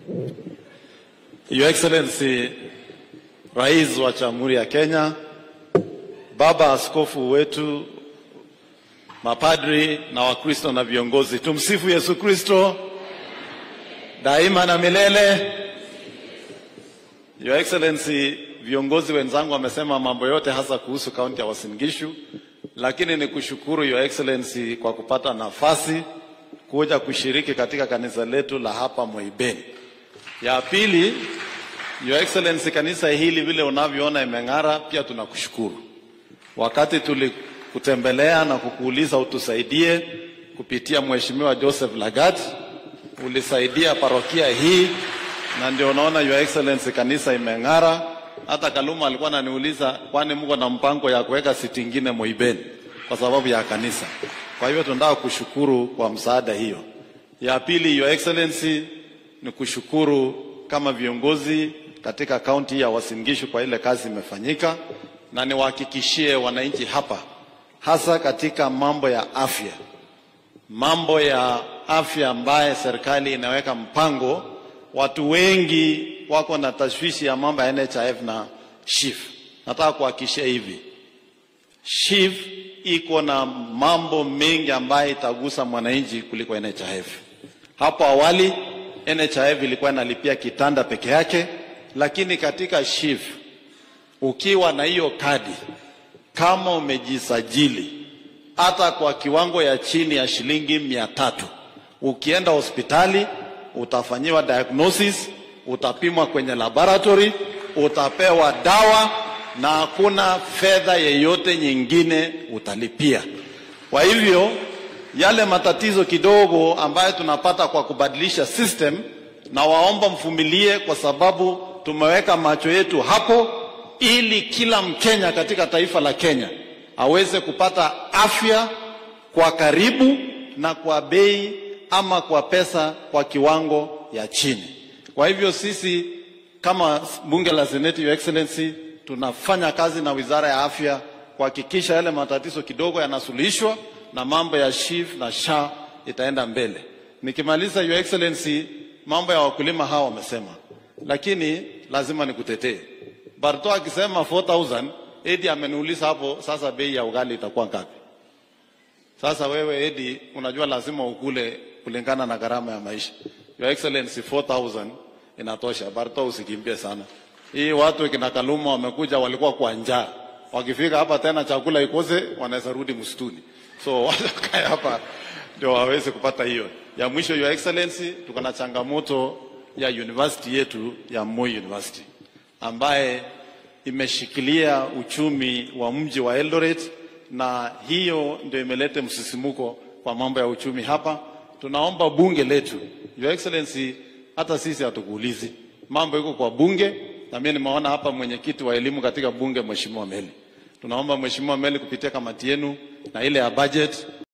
Your Excellency Rais wa Jamhuri ya Kenya, Baba Askofu wetu, mapadri na Wakristo na viongozi, tumsifu Yesu Kristo daima na milele. Your Excellency, viongozi wenzangu wamesema mambo yote hasa kuhusu kaunti ya Uasin Gishu, lakini ni kushukuru Your Excellency kwa kupata nafasi kuja kushiriki katika kanisa letu la hapa Moibeni. Ya pili, Your Excellency, kanisa hili vile unavyoona imeng'ara, pia tunakushukuru. Wakati tulikutembelea na kukuuliza utusaidie kupitia Mheshimiwa Joseph Lagat, ulisaidia parokia hii na ndio unaona Your Excellency kanisa imeng'ara. Hata Kaluma alikuwa ananiuliza kwani mko na mpango ya kuweka siti ingine Moibeni kwa sababu ya kanisa. Kwa hivyo tunataka kushukuru kwa msaada hiyo. Ya pili, Your Excellency, ni kushukuru kama viongozi katika kaunti ya Uasin Gishu kwa ile kazi imefanyika, na niwahakikishie wananchi hapa, hasa katika mambo ya afya, mambo ya afya ambaye serikali inaweka mpango. Watu wengi wako na tashwishi ya mambo ya NHIF na SHIF. Nataka kuhakikishia hivi, SHIF iko na mambo mengi ambayo itagusa mwananchi kuliko NHIF. Hapo awali NHIF ilikuwa inalipia kitanda peke yake, lakini katika SHIF ukiwa na hiyo kadi, kama umejisajili hata kwa kiwango ya chini ya shilingi mia tatu, ukienda hospitali utafanyiwa diagnosis, utapimwa kwenye laboratory, utapewa dawa na hakuna fedha yeyote nyingine utalipia. Kwa hivyo yale matatizo kidogo ambayo tunapata kwa kubadilisha system, na waomba mvumilie, kwa sababu tumeweka macho yetu hapo, ili kila Mkenya katika taifa la Kenya aweze kupata afya kwa karibu na kwa bei ama kwa pesa kwa kiwango ya chini. Kwa hivyo sisi kama bunge la Seneti, Your Excellency, tunafanya kazi na Wizara ya Afya kuhakikisha yale matatizo kidogo yanasuluhishwa na mambo ya SHIF na SHA itaenda mbele. Nikimaliza, Your Excellency, mambo ya wakulima hawa wamesema, lakini lazima nikutetee. Barto akisema 4000 Edi ameniuliza hapo, sasa bei ya ugali itakuwa ngapi? Sasa wewe Edi, unajua lazima ukule kulingana na gharama ya maisha. Your Excellency, 4000 inatosha. Barto, usikimbie sana. Hii watu kina Kaluma wamekuja, walikuwa kwa njaa, wakifika hapa tena chakula ikose, wanaweza rudi msituni. So wakae hapa ndio waweze kupata hiyo. Ya mwisho, Your Excellency, tuko na changamoto ya university yetu ya Moi University ambaye imeshikilia uchumi wa mji wa Eldoret, na hiyo ndio imeleta msisimuko kwa mambo ya uchumi hapa. Tunaomba bunge letu, Your Excellency, hata sisi hatukuulizi, mambo iko kwa bunge, na mimi nimeona hapa mwenyekiti wa elimu katika bunge, Mheshimiwa Meli. Tunaomba Mheshimiwa Meli kupitia kamati yenu na ile ya budget